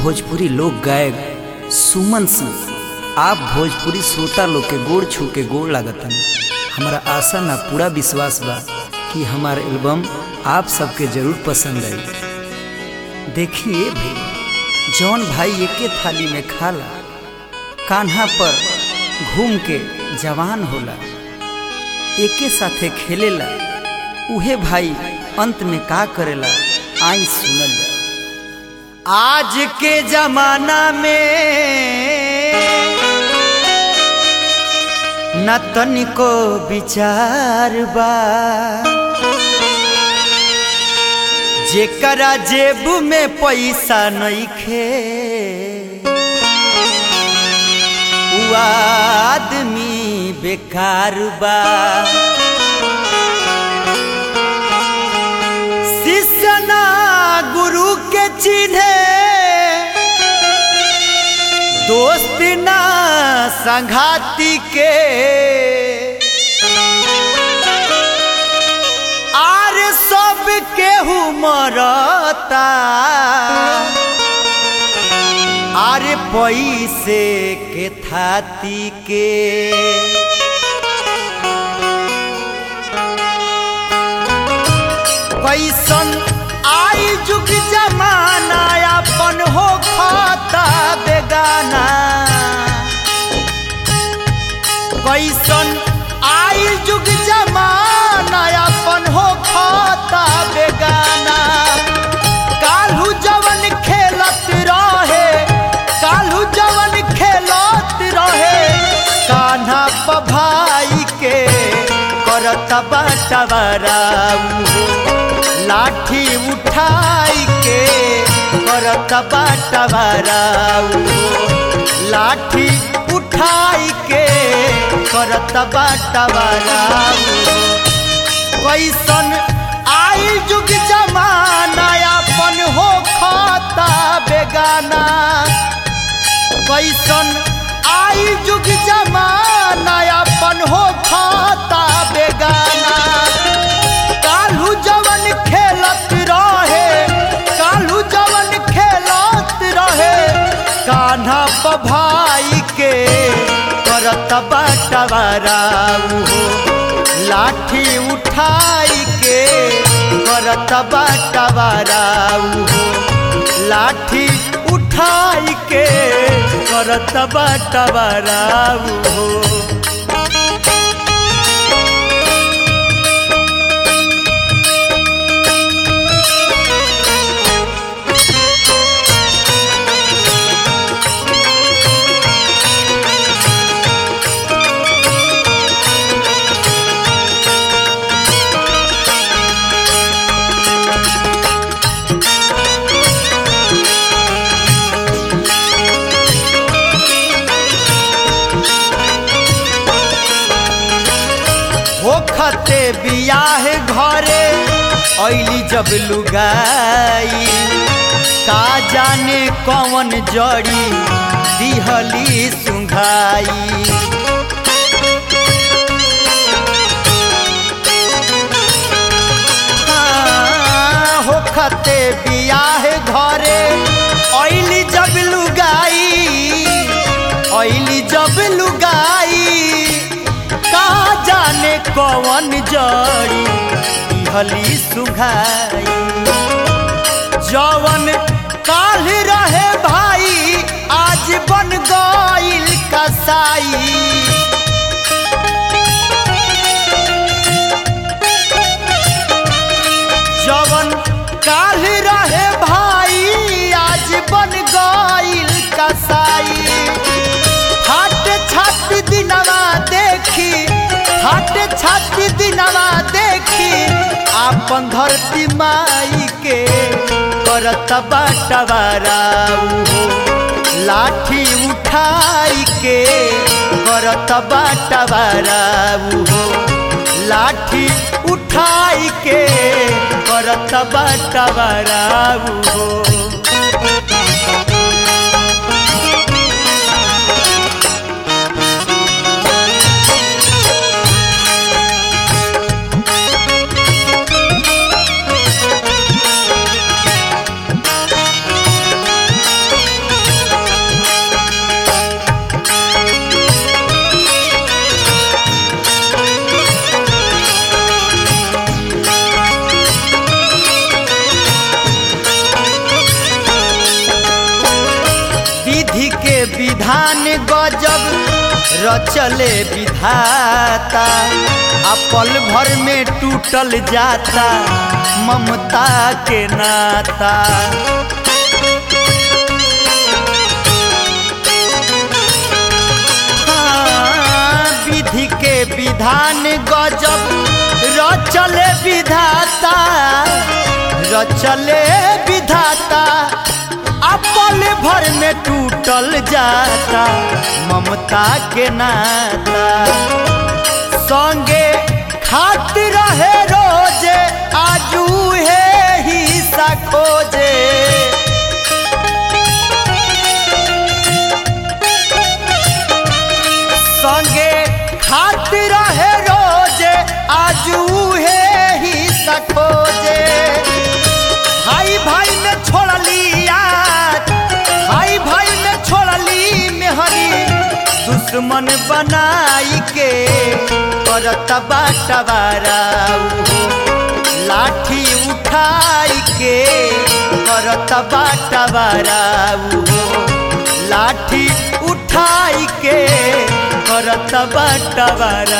भोजपुरी लोक गायक सुमन सिंह आप भोजपुरी श्रोता लोग के गोड़ छू के गोड़ लागतन हमारा आशा ना पूरा विश्वास बा कि हमारा एल्बम आप सबके जरूर पसंद आई देखिए भाई जौन भाई एके थाली में खाला कान्हा पर घूम के जवान होला एके साथे खेलेला उहे भाई अंत में का करेला आई सुनल जा आज के जमाना में न तनिको विचार बा जेकरा जेब में पैसा नइखे उ आदमी बेकार बा शिष्य ना गुरु के चिन्हे दोस्त ना संघाती के आर सब केहू मरता आरे पैसे के थाती के कैसन आई जुग जमाना अपन हो खाता बेगाना कैसन आई जुग जमाना अपन हो खाता बेगाना काल्हू जवन खेलत रहे काल्हू जवन खेलत रहे कान्हा पभाई के करत बाटवराऊ लाठी उठाई के करत बाटवराऊ लाठी उठाई के करत बाटवराऊ कैसन आई जुग जमाना अपन हो खाता बेगाना कैसन आई जुग जमाना अपन हो खाता बेगाना काल्हू जवन खेलत रहे काल्हू जवन खेलत रहे कान्हा पभाई के करत बाटवराऊ लाठी उठाई के करत बाटवराऊ लाठी उठाई के करत बाटवराऊ होखते बियाह घरे ऐली जब लुगाई का जाने कौन जड़ी दिहली सुंघाई हाँ, होखते बियाह घरे ऐली जब लुगाई ऐली जब लुगाई का जाने कौन जड़ी हली सुघाई जवन काल रहे भाई आज बन गईल कसाई जवन काल रहे भाई आज बन गईल कसाई हट छत दिनवा देखी हट छत दिनवा देखी आपन धरती माई के करत बाटवराऊ लाठी उठाई के करत बाटवराऊ लाठी उठाई के करत बाटवराऊ रचले विधाता आ पल भर में टूटल जाता ममता के नाता हाँ, विधि के विधान गजब रचले विधाता रचले विधाता अपल भर में टूटल जाता ममता के नाता संगे खात रहे रोजे आजू है ही सा खोजे संगे खात रहे रोजे आजू है ही सा खोजे भाई भाई में छोड़ली याद भाई भाई में छोड़ली मेहरी दुश्मन बनाई के करत बाटवारा लाठी उठाई के करत बाटवारा लाठी उठाई के करत बाटवारा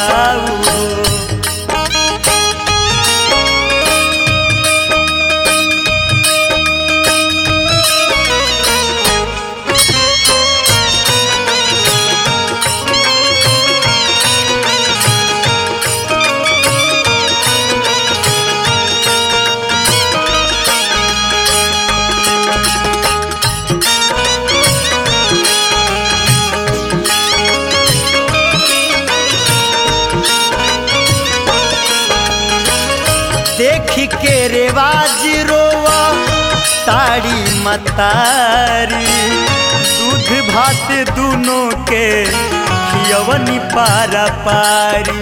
देख के रेवाज रोवा ताड़ी मतारी दूध भात दोनों के खियवनी पारा पारी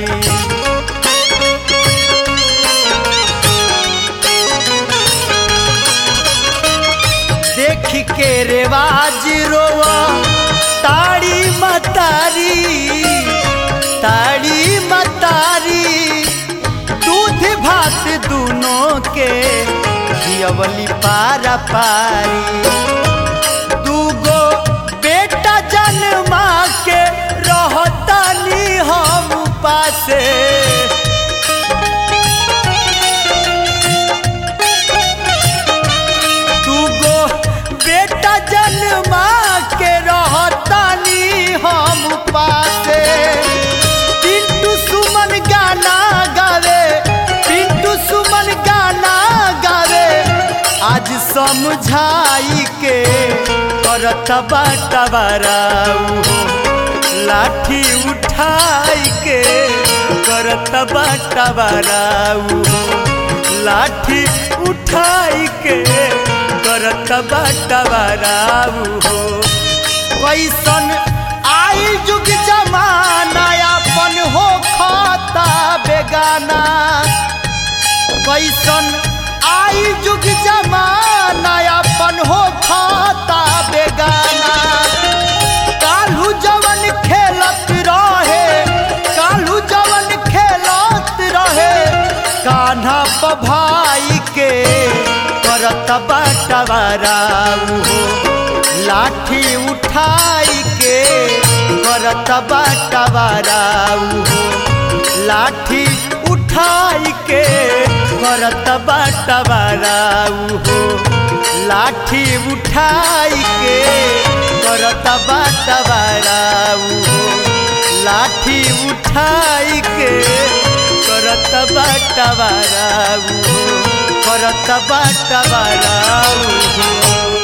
देख के रेवाज रोवा ताड़ी मतारी ताड़ी मतारी दूध भात दोनों के जियवली पारा पारी दूगो बेटा जन्मा के रहतानी हम पासे दूगो बेटा जन्मा के रहतानी हम पासे पिंटू सुमन गाना गावे पिंटू सुमन गाना गावे आज समझाई के करत बाटवाराऊ लाठी उठाई के करत बाटवाराऊ लाठी उठाई के करत बाटवाराऊ हो कैसन आई जुग जमाना अपन हो खाता बेगाना कैसन आई जुग जमाना अपन हो खाता बेगाना काल्हू जवन खेलत रहे काल्हू जवन खेलत रहे कान्हा प भाई के करत बाटवाराऊ लाठी उठाई के करत बाटवाराऊ लाठी उठाई के करत बाटवाराऊ लाठी उठाई के करत बाटवाराऊ लाठी उठाई के करत बाटवाराऊ करत बाटवाराऊ